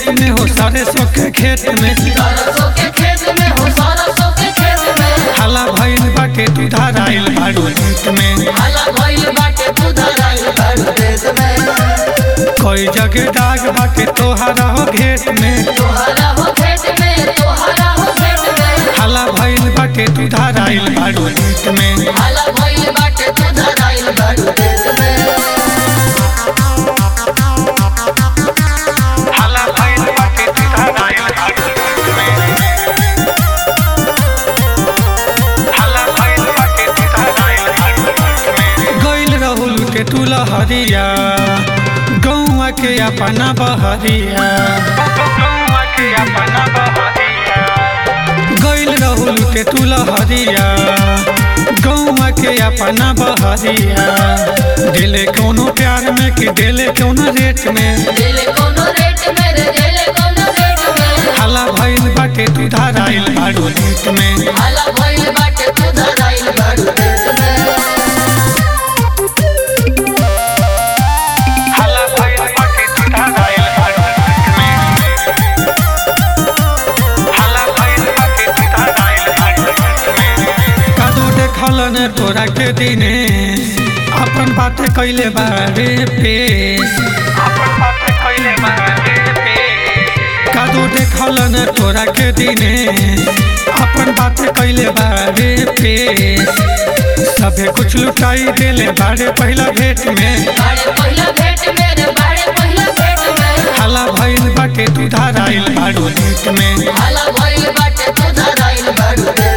देत में हो सरसों के खेत में सरसों के खेत में हो सरसों के खेत में हाला भइल बाटे तू धराइल बाड़ू देत में हाला भइल बाटे तू धराइल बाड़ू देश में कोई जगह दाग बाटे तोहरा हो घेत में तोहरा हो खेत में तोहरा हो खेत में हाला भइल बाटे तू धराइल बाड़ू देत में हाला भइल बाटे तू धराइल बाड़ू देश में हाला भइल बाटे तू धराइल बाड़ू देत में हाला भइल बाटे तू धराइल बाड़ू देत में गइल रहुल के तू लहरिया गौवा के अपना बहरिया गौवा के अपना बहरिया गइल रहुल के तू लहरिया गौवा के अपना बहरिया दिले कोनो प्यार में कि दिले कोनो रेट में दिल कोनो रेट में रे दिल कोनो रेट में हाला भइल बाटे तू धराइल बाड़ू नेट में हाला भइल बाटे तू धराइल बाड़ू देश में हाला भइल बाटे तू धराइल बाड़ू नेट में हाला भइल बाटे तू धराइल बाड़ू नेट में कादो देखल ने तोरा के दिने अपन बात कइले बारे पेश अपन बात कइले बारे पेश कादो देखल ने तोरा के दिने अपन बात कइले बारे पेश सबे कुछ लुटाई देले बारे पहला भेंट में बाड़े पहिला भेट में रे बाड़े पहिला भेट में हाला भइल बाटे तू धराइल बाड़ू नेट में हाला भइल बाटे तू धराइल बाड़ू देश